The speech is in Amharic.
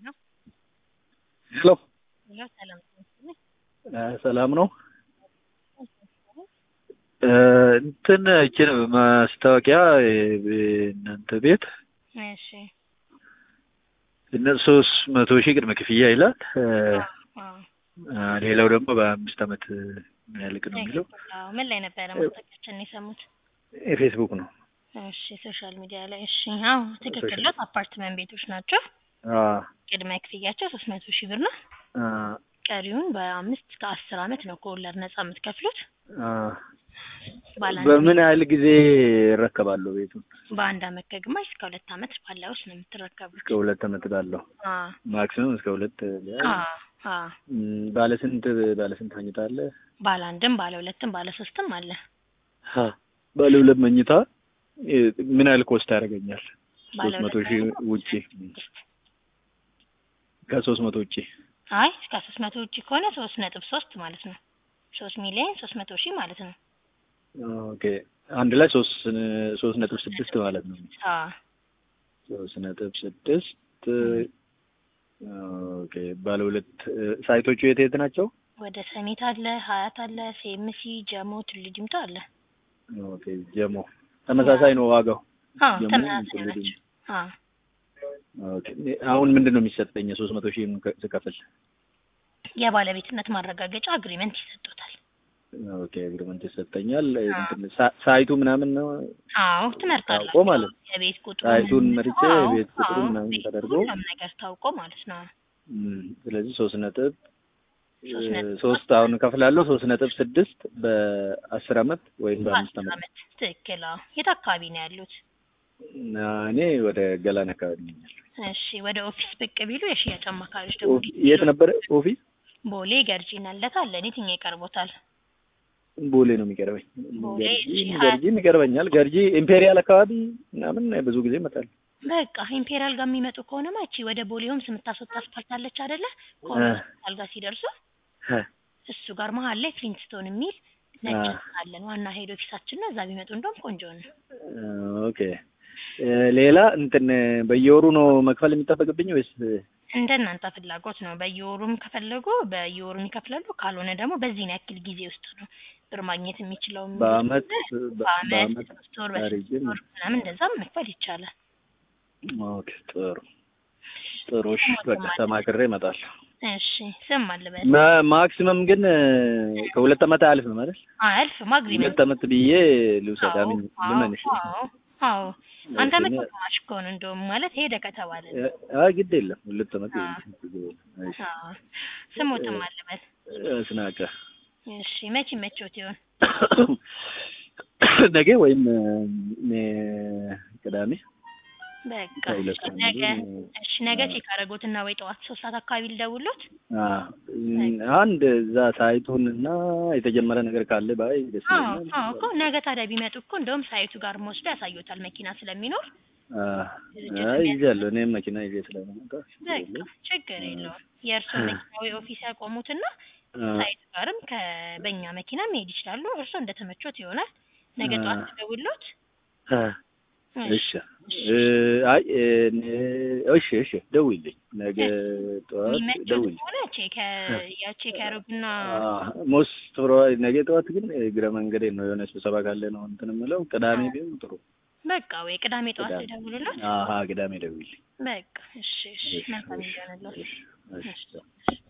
ሄሎ ሄሎ ሰላም ነኝ። ሰላም ነው። እንትን እችን ማስታወቂያ እናንተ ቤት እሺ እነ ሶስት መቶ ሺህ ቅድመ ክፍያ ይላል። አዎ ሌላው ደግሞ በአምስት ዓመት ያልቅ ነው የሚለው አዎ ምን ላይ ነበረ ማስታወቂያችን የሰሙት? የፌስቡክ ነው። እሺ ሶሻል ሚዲያ ላይ እሺ። አዎ ትክክል ነው። አፓርትመንት ቤቶች ናቸው። አዎ ቅድመ ክፍያቸው ሶስት መቶ ሺህ ብር ነው። አዎ ቀሪውን በአምስት ከአስር ዓመት ነው ከወለድ ነጻ የምትከፍሉት። አዎ ባለ አንድ በምን ያህል ጊዜ እረከባለሁ ቤቱን? በአንድ አመት ከግማሽ እስከ ሁለት አመት ባለው ውስጥ ነው የምትረከቡት። እስከ ሁለት ዓመት ባለው አዎ ማክሲመም እስከ ሁለት አዎ አዎ ም፣ ባለ ስንት ባለ ስንት መኝታ አለ? ባለ አንድም ባለ ሁለትም ባለ ሶስትም አለ። ሀ ባለ ሁለት መኝታ እ፣ ምን ያህል ኮስት ያደርገኛል? ባለ ሶስት መቶ ሁለት ሺህ መኝታ ውጪ ከሶስት መቶ ውጪ አይ እስከ ሶስት መቶ ውጪ ከሆነ ሶስት ነጥብ ሶስት ማለት ነው። ሶስት ሚሊዮን ሶስት መቶ ሺህ ማለት ነው። ኦኬ አንድ ላይ ሶስት ሶስት ነጥብ ስድስት ማለት ነው። አዎ ሶስት ነጥብ ስድስት ኦኬ ባለ ሁለት ሳይቶቹ የት የት ናቸው? ወደ ሰሚት አለ፣ ሀያት አለ፣ ሴምሲ፣ ጀሞ፣ ቱሉ ዲምቱ አለ። ኦኬ ጀሞ ተመሳሳይ ነው ዋጋው? አዎ ጀሞ ተመሳሳይ ቱሉ ናቸው። ዲምቱ። አዎ ኦኬ አሁን ምንድን ነው የሚሰጠኝ ሶስት መቶ ሺህ ስከፍል? የባለቤትነት ማረጋገጫ አግሪመንት ይሰጡታል። ኦኬ አግሪመንት ይሰጠኛል። እንትን ሳ- ሳይቱ ምናምን ነው አዎ ትመርጣላችሁ። ታውቆ ማለት ነው። የቤት ቁጥሩ ሳይቱን ምን- መርጬ አዎ፣ የቤት ቁጥሩ አዎ፣ ምናምን ቤት ተደርጎ ሁሉም ነገር ታውቆ ማለት ነው። እም፣ ስለዚህ ሶስት ነጥብ ሶስት ነጥብ ሶስት አሁን እከፍላለሁ ሶስት ነጥብ ስድስት በአስር አመት ወይም በአምስት በአስር አመት አመት ትክክል። አዎ የት አካባቢ ነው ያሉት? እና እኔ ወደ ገላን አካባቢ ነኝ ያለሁት። እሺ ወደ ኦፊስ ብቅ ቢሉ የሽያጭ አማካሪዎች ደግሞ ኦፊ- የት ነበረ ኦፊስ? ቦሌ ገርጂ ናለት አለ። የትኛው ይቀርቦታል? ቦሌ ነው የሚቀርበኝ። ቦሌ ገርጂ እሺ፣ ገርጂም ይቀርበኛል። ገርጂ ኢምፔሪያል አካባቢ ምናምን ብዙ ጊዜ እመጣለሁ። በቃ ኢምፔሪያል ጋር የሚመጡ ከሆነማ እቺ ወደ ቦሌ ሆምስ የምታስወጣ አስፓልት አለች አይደለ? ከሆነ እ። ሆስፒታል ጋር ሲደርሱ እ፣ እሱ ጋር መሀል ላይ ፍሊንትስቶን የሚል ነጭ አ። ህንጻ አለን። ዋና ሄድ ኦፊሳችን ነው። እዛ ቢመጡ እንደውም ቆንጆ ነው። ኦኬ እ፣ ሌላ እንትን በየወሩ ነው መክፈል የሚጠበቅብኝ ወይስ እንደ እናንተ ፍላጎት ነው። በየወሩም ከፈለጉ በየወሩም ይከፍላሉ። ካልሆነ ደግሞ በዚህን ያክል ጊዜ ውስጥ ነው ብር ማግኘት የሚችለው። በአመት በአመት በአመት ሶስት ወር አሪጅም? በስድስት ወር ምናምን እንደዛም መክፈል ይቻላል። ኦኬ ጥሩ ጥሩ። እሺ በቃ ተማክሬ እመጣለሁ። እሺ ስም አልበል ማ- ማክሲመም ግን እ፣ ከሁለት ዓመት አያልፍም ማለት አያልፍም አግሪመንት ሁለት ዓመት ብዬ ልውሰድ። አምን ልመንሽ አዎ አዎ አንተ እሺ፣ መቶ እኔ- ግማሽ እኮ ነው እንደውም ማለት ሄደ ከተባለ ነው። አይ ግድ የለም ሁለት ዓመት አዎ። እሺ። አዎ ስሙትም አልበል ስናቀ እሺ መቼ መቾት ይሆን? ነገ ወይም እ፣ ቅዳሜ በቃ ከሁለት እሺ፣ አንዱ፣ ነገ እሺ ነገ ቼክ አደረጉትና ወይ ጠዋት ሶስት ሰዓት አካባቢ ልደውሎት አ፣ አንድ እዛ ሳይቱን እና የተጀመረ ነገር ካለ ባይ ደስ አዎ ይለኛል። አዎ እኮ ነገ ታዲያ ቢመጡ እኮ እንደውም ሳይቱ ጋር ወስዶ ያሳዩታል መኪና ስለሚኖር አ፣ አይ ይዣለሁ እኔም መኪና ይዤ ስለምመጣ በቃ ችግር የለውም የእርሶ መኪና ወይ ኦፊስ ያቆሙትና አ፣ ሳይቱ ጋርም ከበኛ መኪና መሄድ ይችላሉ እርሶ እንደተመቾት ይሆናል ነገ አ። ጠዋት ደውሎት አ፣ እሺ እ፣ አይ እ፣ እሺ እሺ ደውይልኝ ነገ ጠዋት የሚመቾት ደውይልኝ። ከሆነ ቼክ ያቼክ ያደርጉና ሞስት ፕሮ ነገ ጠዋት ግን እግረ መንገዴ ነው የሆነ ስብሰባ ካለ ነው እንትን የምለው። ቅዳሜ ቢሆን ጥሩ። በቃ ወይ ቅዳሜ ጠዋት ቅዳሜ። ደውሉለት አሀ ቅዳሜ ደውይልኝ። በቃ እሺ እሺ መልካም ይሆንልዎት እሺ፣ እሺ። እሺ